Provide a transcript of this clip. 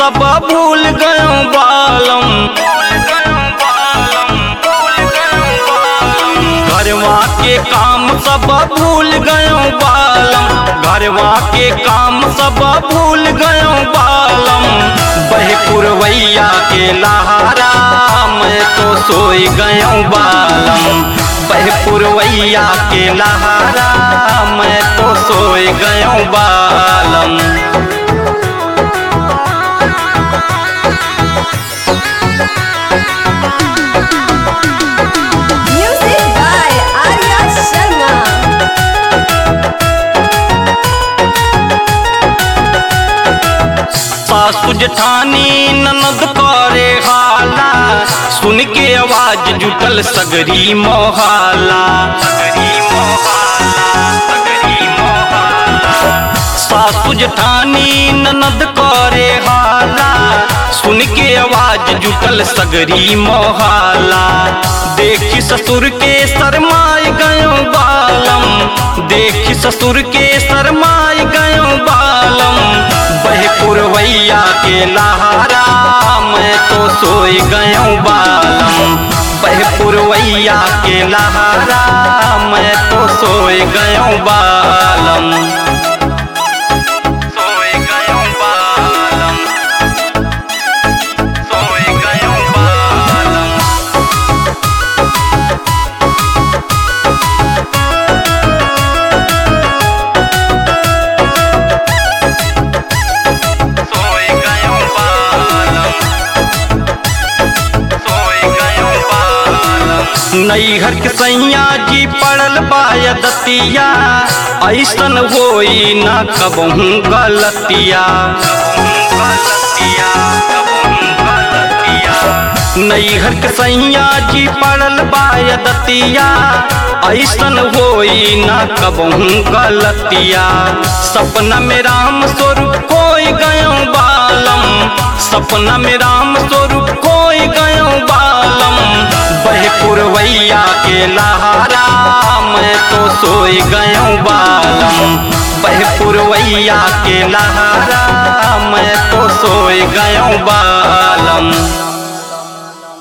सब भूल गयो बालम घरवा के काम सब भूल गयो बालम घरवा के काम सब भूल गयो बालम बहे पुरवैया के लहारा मैं तो सोई गयो बालम बहे पुरवैया के लहारा मैं तो सोई गयो बालम Music by Arya Sharma. सासु जठानी ननद करे हाला सुन के आवाज जुटल सगरी मोहाला सासु जठानी ननद करे हाला सुन के आवाज जुटल सगरी मोहाला देखी ससुर के शरमाए गयो बालम देखी ससुर के शरमाए गयो बालम बहे पुरवैया के लहारा मैं तो सोई गयो बालम बहे पुरवैया के लहारा मैं तो सोई गयो बालम सोई गयो बालम सोई गयो बालम सोई गयो बालम सोई गयो बालम नैहर के सैया जी पड़ल बायदतिया ऐसन होई ना कबहू गलतिया नैहर के सैया जी पड़ल बायदतिया ऐसन होई ना कबहू गलतिया सपना में राम स्वरूप खोई गयो बालम सपना में राम स्वरूप खोई गयो बालम बहे पुरवैया के लहारा मैं तो सोई गयो बालम बहे पुरवैया के लहारा मैं तो सोई गयो बालम